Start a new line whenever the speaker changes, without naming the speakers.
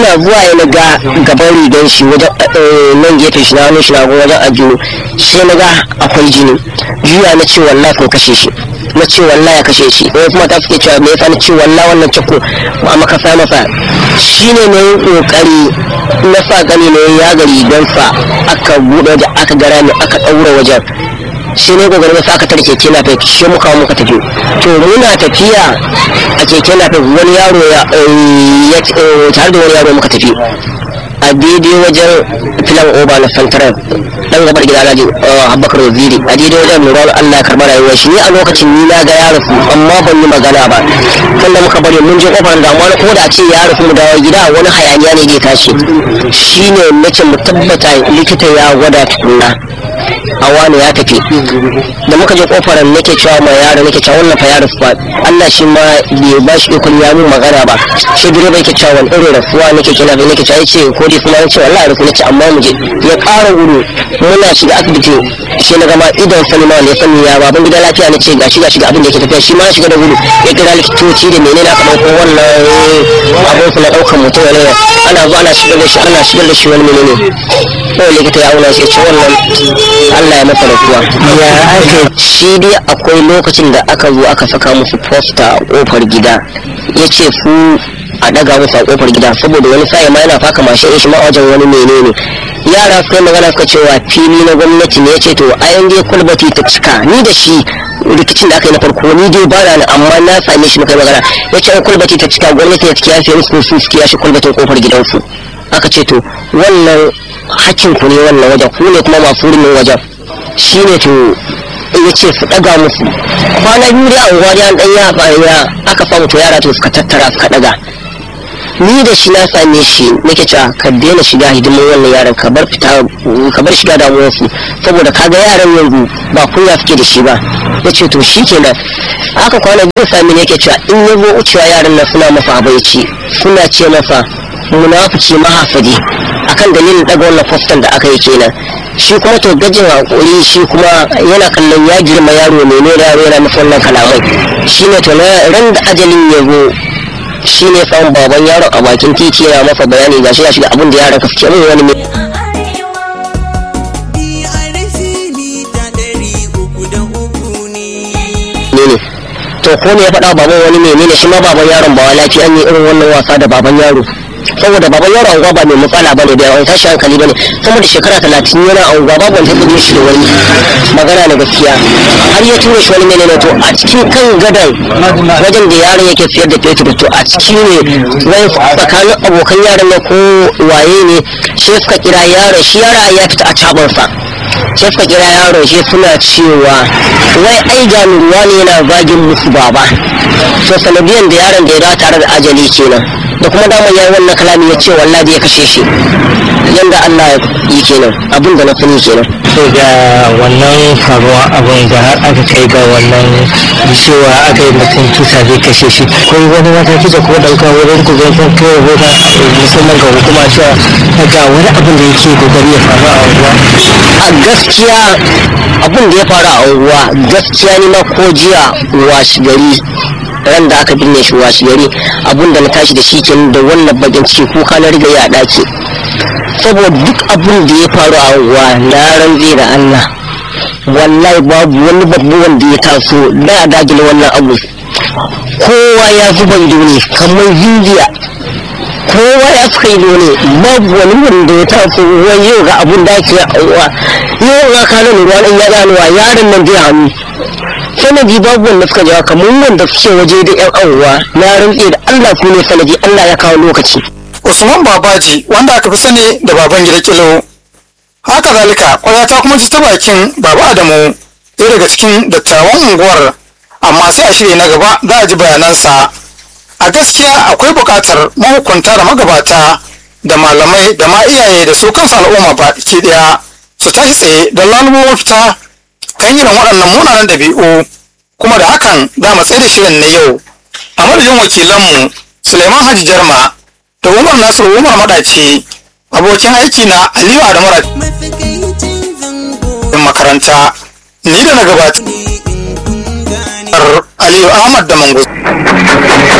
ina zuwa ya na ga gaban rigan shi wajen eh, nan gefen shi na hannun shi na hagu wajen ajiyo sai na ga akwai jini juya na ce wallahi ko kashe shi na ce wallahi ya kashe shi wai kuma ta suke cewa me yasa na ce wallahi wannan ciko a makasa masa shine ne kokari na sa gani ne ya ga rigansa aka buɗe wajen aka gara ne aka ɗaura wajen shi ne gobe na saka tare keke na fek shi muka muka tafi to muna tafiya a keke na fek wani yaro ya eh, ya eh, tare da wani yaro muka tafi a daidai wajen filan oba na santarar dan gabar gida alhaji eh, abubakar waziri a daidai wajen lura allah ya karɓar rayuwar shi ni a lokacin ni na ga ya rasu amma ban yi magana ba kan da muka bari mun je kofar da amma ko da ce ya rasu mu dawo gida wani hayaniya ne zai tashi shine nace mu tabbata likita ya gwada tukunna a wani ya tafi da muka je kofar nake cewa mai yaro nake cewa wannan fa ya rasu ba Allah shi ma bai ba shi ikon ya mun magana ba sai direba yake cewa wani irin rasuwa nake kina bai nake cewa yace ko dai kuma yace wallahi rasu nace amma mu je ya ƙara gudu muna shiga asibiti sai na gama idan sani ma wanda ya sani ya baban gida lafiya na ce gashi gashi ga abin da yake tafiya shi ma ya shiga da gudu ya kira likitoci da menene aka ɗauko wannan abin su na ɗaukan mutum ne ana zuwa ana shigar da shi ana shigar da shi wani menene kawai likita ya auna shi ya ce wannan Allah ya masa rasuwa ya aka shi dai akwai lokacin da aka zo aka saka musu posta a kofar gida ya ce su a daga musu a kofar gida saboda wani sa'i ma yana faka mashin shi ma a wajen wani menene yara suka yi magana suka cewa fili na gwamnati ne ya ce to a yan dai kulbati ta cika ni da shi rikicin da aka yi na farko ni dai ba na amma na same shi muka yi magana ya ce in kulbati ta cika gwamnati ya ciki ya fiye musu su suke yashi kulbatin kofar gidansu aka ce to wannan hakkin ku ne wannan wajen ku ne kuma masu wurin wajen shine to ya ce su ɗaga musu kwana biyu dai a unguwa dai an ɗan ya ya aka samu to yara to suka tattara suka ɗaga ni da shi na same shi nake cewa ka daina shiga hidimin wannan yaran ka bar fita ka bar shiga damuwarsu saboda kaga yaran yanzu ba kunya suke da shi ba ya ce to shi kenan aka kwana biyu sami ne yake cewa in ya zo wucewa yaran nan suna masa abaici suna ce masa munafiki mahafadi akan dalilin daga wannan fostan da aka yi kenan shi kuma to gajin hakuri shi kuma yana kallon ya girma yaro ne ne yaro yana masa wannan kalamai shi ne to na ran da ajalin ya zo shi ne samun baban yaron a bakin titi yana masa bayani ga shi ya shiga abin da yaron ka suke min wani mai ne to ko ne ya faɗa baban wani menene shi ma baban yaron ba lafiya an yi irin wannan wasa da baban yaro saboda baban yaro anguwa ba mai matsala bane da yawan tashi hankali bane sama da shekara talatin yana anguwa babu wanda ya shi da wani magana na gaskiya har ya tura shi wani menene to a cikin kan gadon wajen da yaron yake siyar da fetur to a ciki ne wai tsakanin abokan yaron na ko waye ne shi suka kira yaron shi yaron ya fita a cabansa sai suka kira yaron shi suna cewa wai ai ga ruwa ne yana zagin musu baba to sanadiyan da yaron da ya dawo tare da ajali kenan da kuma daman ya wannan kalami ya ce wallahi ya kashe shi yanda Allah ya yi kenan abin da na sani kenan
to ga wannan faruwa abin da har aka kai ga wannan cewa aka yi mutum kisa zai kashe shi ko wani mataki da kuma dauka wurin ku zai kan kai rahoton musamman ga hukuma cewa ga wani abin da yake kokari ya faru a unguwa
a gaskiya abin da ya faru a unguwa gaskiya ni ma ko jiya washi gari ran da aka binne shi washi gari abin da na tashi da shi kenan da wannan bakin ciki kuka na riga ya dace saboda duk abin da ya faru a unguwa na ranze da Allah wallahi babu wani babu wanda ya taso da dagile wannan abu kowa ya zuba ido ne kamar hindiya kowa ya suka yi ne babu wani wanda ya taso wai yau ga abun da ake auwa yau ga kanan ruwa ɗan ya ganuwa yaron nan zai hannu sanadi babu wanda suka jawa kamar wanda suke waje da yan auwa na rantse da Allah ku ne sanadi Allah ya kawo lokaci
Usman Babaji wanda aka fi sani da baban gida kilo. Haka zalika kwaya ta kuma ji ta bakin Baba Adamu ɗaya daga cikin dattawan unguwar amma sai a shirya na gaba za a ji bayanansa. A gaskiya akwai buƙatar mahukunta da magabata da malamai da ma iyaye da su kansu al'umma ba ke ɗaya su tashi tsaye don lalubo mafita kan irin waɗannan munanan ɗabi'u kuma da hakan za mu tsaye da shirin na yau. A madadin wakilanmu Suleiman Haji Jarma da Umar Nasiru Umar Madaci abokin aiki na Aliyu Adamu Rajin makaranta ni da na gabatar Aliyu Ahmad da Mango.